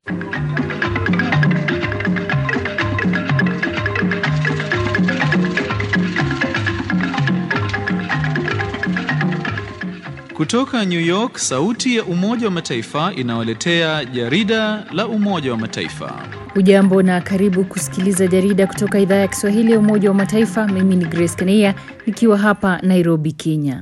Kutoka New York, sauti ya Umoja wa Mataifa inawaletea jarida la Umoja wa Mataifa. Ujambo na karibu kusikiliza jarida kutoka idhaa ya Kiswahili ya Umoja wa Mataifa. Mimi ni Grace Kania nikiwa hapa Nairobi, Kenya.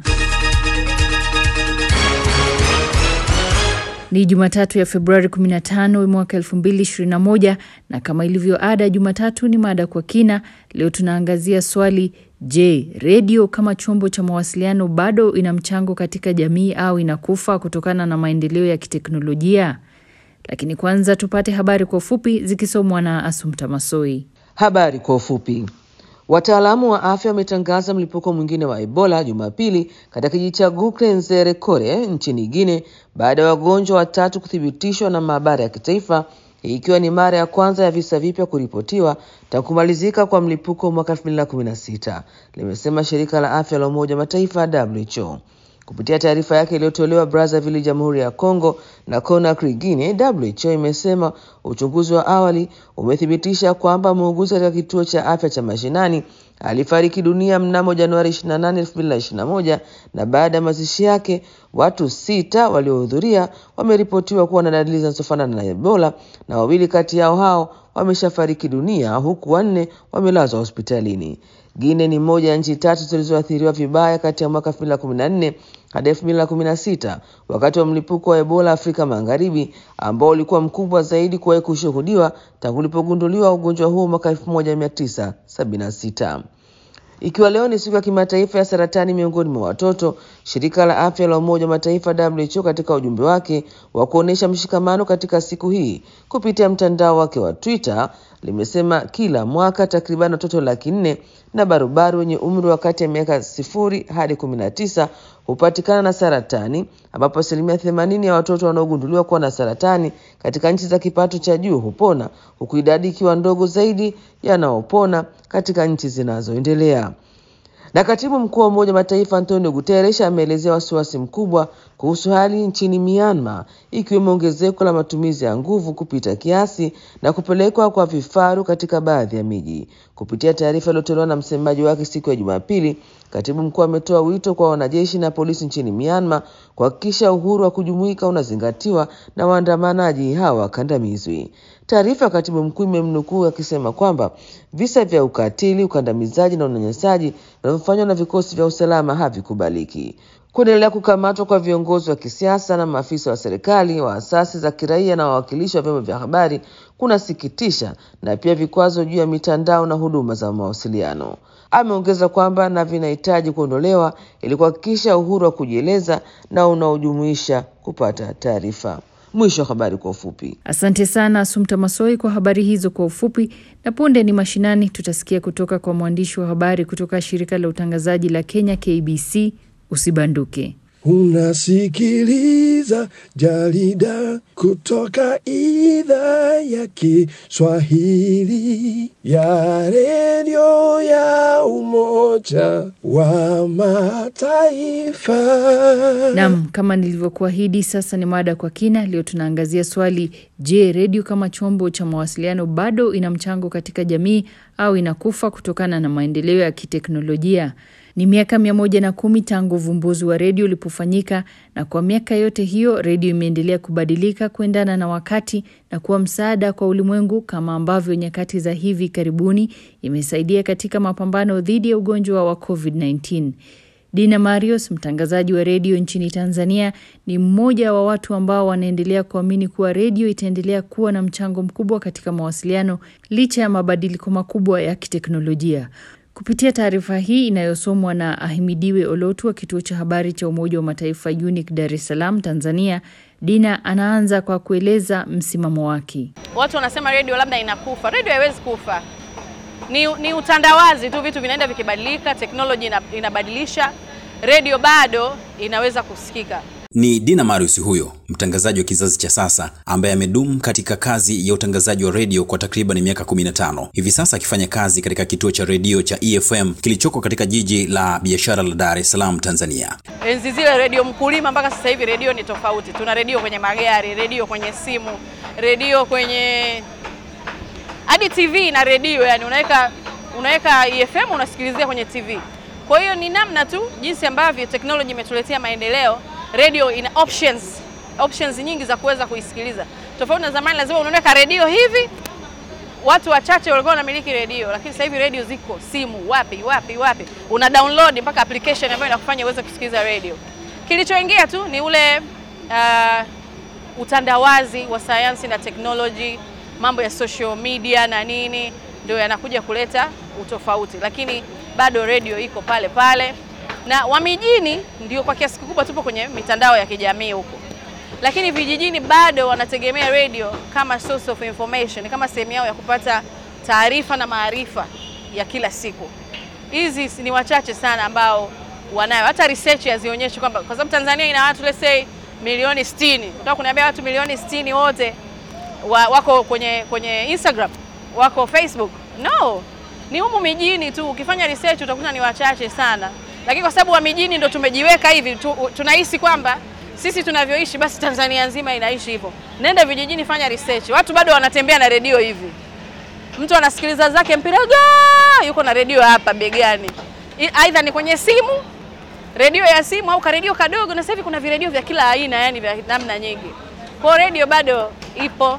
Ni Jumatatu ya Februari 15 mwaka 2021 na kama ilivyo ada, Jumatatu ni mada kwa kina. Leo tunaangazia swali Je, redio kama chombo cha mawasiliano bado ina mchango katika jamii au inakufa kutokana na maendeleo ya kiteknolojia? Lakini kwanza tupate habari kwa ufupi zikisomwa na Asumta Masoi. Habari kwa ufupi. Wataalamu wa afya wametangaza mlipuko mwingine wa Ebola Jumapili katika kijiji cha Gukrenzere Kore nchini Guinea baada ya wagonjwa watatu kuthibitishwa na maabara ya kitaifa ikiwa ni mara ya kwanza ya visa vipya kuripotiwa tangu kumalizika kwa mlipuko mwaka 2016, limesema shirika la afya la Umoja wa Mataifa WHO. Kupitia taarifa yake iliyotolewa Brazzaville, Jamhuri ya Kongo na Conakry, Guinea, WHO imesema uchunguzi wa awali umethibitisha kwamba muuguzi katika kituo cha afya cha mashinani alifariki dunia mnamo Januari 28, 2021 na baada ya mazishi yake watu sita waliohudhuria wameripotiwa kuwa na dalili zinazofanana na Ebola na wawili kati yao hao wameshafariki dunia huku wanne wamelazwa hospitalini. Guinea ni moja ya nchi tatu zilizoathiriwa vibaya kati ya mwaka 2014 hadi 2016 wakati wa mlipuko wa Ebola Afrika Magharibi ambao ulikuwa mkubwa zaidi kuwahi kushuhudiwa tangu ulipogunduliwa ugonjwa huo mwaka 1976. Ikiwa leo ni siku ya kimataifa ya saratani miongoni mwa watoto, shirika la afya la Umoja wa Mataifa WHO katika ujumbe wake wa kuonyesha mshikamano katika siku hii kupitia mtandao wake wa Twitter limesema kila mwaka takriban watoto laki nne na barubaru wenye umri wa kati ya miaka sifuri hadi kumi na tisa hupatikana na saratani, ambapo asilimia themanini ya watoto wanaogunduliwa kuwa na saratani katika nchi za kipato cha juu hupona, huku idadi ikiwa ndogo zaidi yanaopona katika nchi zinazoendelea. Na katibu mkuu wa Umoja wa Mataifa Antonio Guterres ameelezea wasiwasi mkubwa kuhusu hali nchini Myanmar, ikiwemo ongezeko la matumizi ya nguvu kupita kiasi na kupelekwa kwa vifaru katika baadhi ya miji. Kupitia taarifa iliyotolewa na msemaji wake siku ya Jumapili, katibu mkuu ametoa wito kwa wanajeshi na polisi nchini Myanmar kuhakikisha uhuru wa kujumuika unazingatiwa na waandamanaji hawa wakandamizwi. Taarifa ya katibu mkuu imemnukuu akisema kwamba visa vya ukatili, ukandamizaji na unyanyasaji vinavyofanywa na vikosi vya usalama havikubaliki. Kuendelea kukamatwa kwa viongozi wa kisiasa na maafisa wa serikali, wa asasi za kiraia na wawakilishi wa vyombo vya habari kunasikitisha, na pia vikwazo juu ya mitandao na huduma za mawasiliano. Ameongeza kwamba na vinahitaji kuondolewa ili kuhakikisha uhuru wa kujieleza na unaojumuisha kupata taarifa. Mwisho wa habari kwa ufupi. Asante sana Asumta Masoi kwa habari hizo kwa ufupi. Na punde ni mashinani, tutasikia kutoka kwa mwandishi wa habari kutoka shirika la utangazaji la Kenya KBC. Usibanduke. Unasikiliza jarida kutoka idhaa ya Kiswahili ya redio ya Umoja wa Mataifa. Naam, kama nilivyokuahidi, sasa ni mada kwa kina. Leo tunaangazia swali: Je, redio kama chombo cha mawasiliano bado ina mchango katika jamii au inakufa kutokana na maendeleo ya kiteknolojia? Ni miaka mia moja na kumi tangu uvumbuzi wa redio ulipofanyika, na kwa miaka yote hiyo redio imeendelea kubadilika kuendana na wakati na kuwa msaada kwa ulimwengu, kama ambavyo nyakati za hivi karibuni imesaidia katika mapambano dhidi ya ugonjwa wa COVID-19. Dina Marios, mtangazaji wa redio nchini Tanzania, ni mmoja wa watu ambao wanaendelea kuamini kuwa redio itaendelea kuwa na mchango mkubwa katika mawasiliano licha ya mabadiliko makubwa ya kiteknolojia. Kupitia taarifa hii inayosomwa na Ahimidiwe Olotu wa kituo cha habari cha Umoja wa Mataifa UNIC Dar es Salaam, Tanzania, Dina anaanza kwa kueleza msimamo wake. Watu wanasema redio labda inakufa. Redio haiwezi kufa, ni, ni utandawazi tu, vitu vinaenda vikibadilika, teknoloji inabadilisha, redio bado inaweza kusikika. Ni Dina Marius huyo mtangazaji wa kizazi cha sasa ambaye amedumu katika kazi ya utangazaji wa redio kwa takriban miaka 15 hivi sasa, akifanya kazi katika kituo cha redio cha EFM kilichoko katika jiji la biashara la Dar es Salaam, Tanzania. Enzi zile redio mkulima, mpaka sasa hivi redio ni tofauti. Tuna redio kwenye magari, redio kwenye simu, redio kwenye hadi TV na redio, yani unaweka unaweka EFM unasikilizia kwenye TV. Kwa hiyo ni namna tu jinsi ambavyo teknoloji imetuletea maendeleo. Radio ina options options nyingi za kuweza kuisikiliza, tofauti na zamani, lazima unaweka redio hivi. Watu wachache walikuwa wanamiliki redio, lakini sasa hivi redio ziko simu, wapi wapi wapi, una download mpaka application ambayo inakufanya uweze kusikiliza redio. Kilichoingia tu ni ule uh, utandawazi wa sayansi na teknoloji, mambo ya social media na nini, ndio yanakuja kuleta utofauti, lakini bado redio iko pale pale, na wa mijini ndio kwa kiasi kikubwa tupo kwenye mitandao ya kijamii huko, lakini vijijini bado wanategemea redio kama source of information, kama sehemu yao ya kupata taarifa na maarifa ya kila siku. Hizi ni wachache sana ambao wanayo, hata research hazionyeshi kwamba, kwa sababu Tanzania ina watu let's say milioni 60. Unataka kuniambia watu milioni 60 wote wa, wako kwenye kwenye Instagram, wako Facebook? No, ni humu mijini tu. Ukifanya research utakuta ni wachache sana, lakini kwa sababu wa mijini ndo tumejiweka hivi tu, tunahisi kwamba sisi tunavyoishi basi Tanzania nzima inaishi hivyo. Nenda vijijini, fanya research, watu bado wanatembea na redio hivi. Mtu anasikiliza zake mpira ga, yuko na redio hapa begani, aidha ni kwenye simu redio ya simu au karedio kadogo, na sasa hivi kuna viredio vya kila aina, yani vya namna nyingi. Kwa hiyo redio bado ipo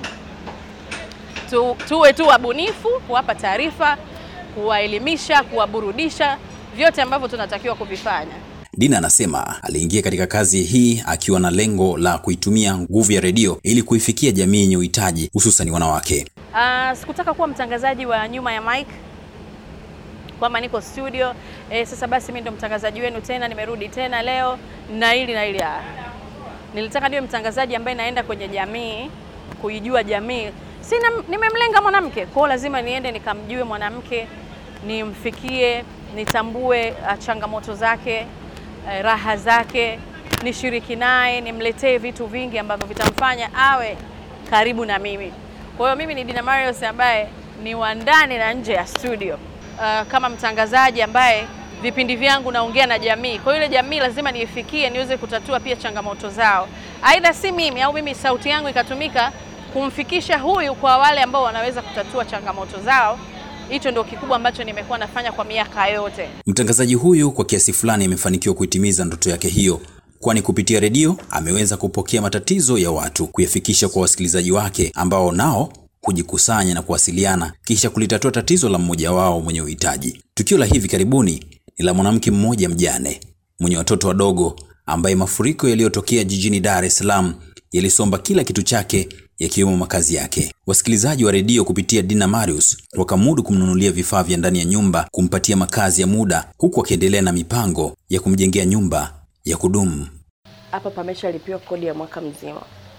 tu, tuwe tu wabunifu, kuwapa taarifa, kuwaelimisha, kuwaburudisha, vyote ambavyo tunatakiwa kuvifanya. Dina anasema aliingia katika kazi hii akiwa na lengo la kuitumia nguvu ya redio ili kuifikia jamii yenye uhitaji hususan wanawake. Uh, sikutaka kuwa mtangazaji wa nyuma ya mic kwamba niko studio e, sasa basi mimi ndo mtangazaji wenu tena, nimerudi tena leo na hili na hili. Nilitaka niwe mtangazaji ambaye naenda kwenye jamii, kuijua jamii. Sina, nimemlenga mwanamke, kwa hiyo lazima niende nikamjue mwanamke, nimfikie, nitambue changamoto zake, raha zake, nishiriki naye, nimletee vitu vingi ambavyo vitamfanya awe karibu na mimi. Kwa hiyo mimi ni Dina Marius ambaye ni wa ndani na nje ya studio. Uh, kama mtangazaji ambaye vipindi vyangu naongea na jamii. Kwa hiyo ile jamii lazima niifikie, niweze kutatua pia changamoto zao, aidha si mimi au mimi sauti yangu ikatumika kumfikisha huyu kwa wale ambao wanaweza kutatua changamoto zao. Hicho ndio kikubwa ambacho nimekuwa nafanya kwa miaka yote. Mtangazaji huyu kwa kiasi fulani amefanikiwa kuitimiza ndoto yake hiyo, kwani kupitia redio ameweza kupokea matatizo ya watu, kuyafikisha kwa wasikilizaji wake ambao nao kujikusanya na kuwasiliana kisha kulitatua tatizo la mmoja wao mwenye uhitaji. Tukio la hivi karibuni ni la mwanamke mmoja mjane mwenye watoto wadogo ambaye mafuriko yaliyotokea jijini Dar es Salaam yalisomba kila kitu chake yakiwemo makazi yake. Wasikilizaji wa redio kupitia Dina Marius wakamudu kumnunulia vifaa vya ndani ya nyumba, kumpatia makazi ya muda, huku akiendelea na mipango ya kumjengea nyumba ya kudumu. Hapa pameshalipiwa kodi ya mwaka mzima.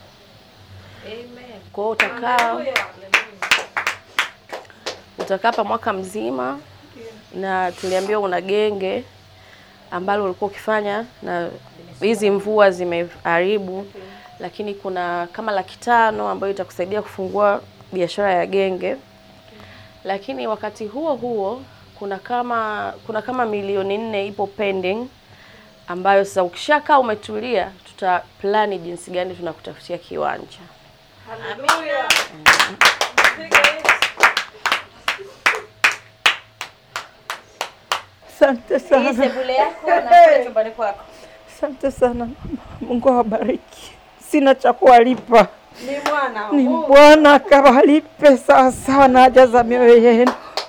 Kwa hiyo utakaa utakaa hapa mwaka mzima, na tuliambiwa una genge ambalo ulikuwa ukifanya, na hizi mvua zimeharibu, lakini kuna kama laki tano ambayo itakusaidia kufungua biashara ya genge. Lakini wakati huo huo kuna kama kuna kama milioni nne ipo pending, ambayo sasa ukishakaa umetulia, tuta plani jinsi gani tunakutafutia kiwanja. Asante sana. Hii sebule yako na kule chumbani kwako. Asante sana mama. Mungu awabariki. Sina cha kuwalipa, Ni mwana ni Bwana akawalipe sawa sawa na haja za mioyo yenu.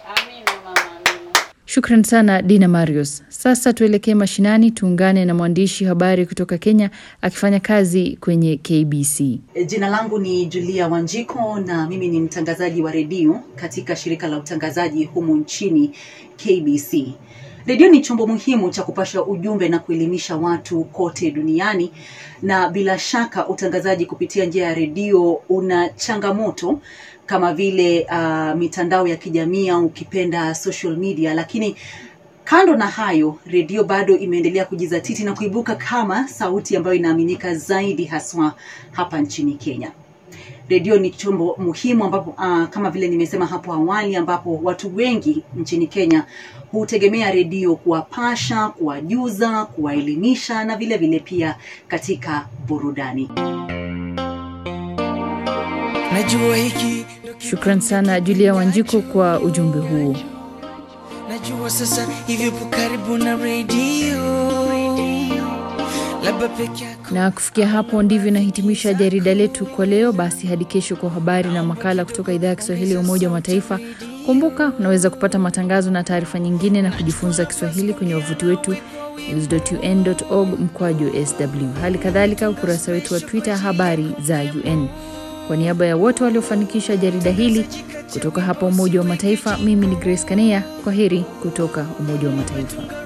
Shukran sana Dina Marius. Sasa tuelekee mashinani, tuungane na mwandishi habari kutoka Kenya akifanya kazi kwenye KBC. Jina langu ni Julia Wanjiko na mimi ni mtangazaji wa redio katika shirika la utangazaji humu nchini KBC. Redio ni chombo muhimu cha kupasha ujumbe na kuelimisha watu kote duniani, na bila shaka utangazaji kupitia njia ya redio una changamoto kama vile uh, mitandao ya kijamii au ukipenda social media, lakini kando na hayo, redio bado imeendelea kujizatiti na kuibuka kama sauti ambayo inaaminika zaidi haswa hapa nchini Kenya. Redio ni chombo muhimu ambapo uh, kama vile nimesema hapo awali, ambapo watu wengi nchini Kenya hutegemea redio kuwapasha, kuwajuza, kuwaelimisha na vile vile pia katika burudani. najua hiki Shukran sana Julia Wanjiko kwa ujumbe huo. najua sasa hivi upo karibu na redio labda peke yako Na kufikia hapo ndivyo nahitimisha jarida letu kwa leo. Basi hadi kesho kwa habari na makala kutoka idhaa ya Kiswahili ya Umoja wa Mataifa. Kumbuka unaweza kupata matangazo na taarifa nyingine na kujifunza Kiswahili kwenye wavuti wetu news.un.org mkwaju sw. Hali kadhalika ukurasa wetu wa Twitter habari za UN. Kwa niaba ya wote waliofanikisha jarida hili kutoka hapa Umoja wa Mataifa, mimi ni Grace Kanea. Kwa heri kutoka Umoja wa Mataifa.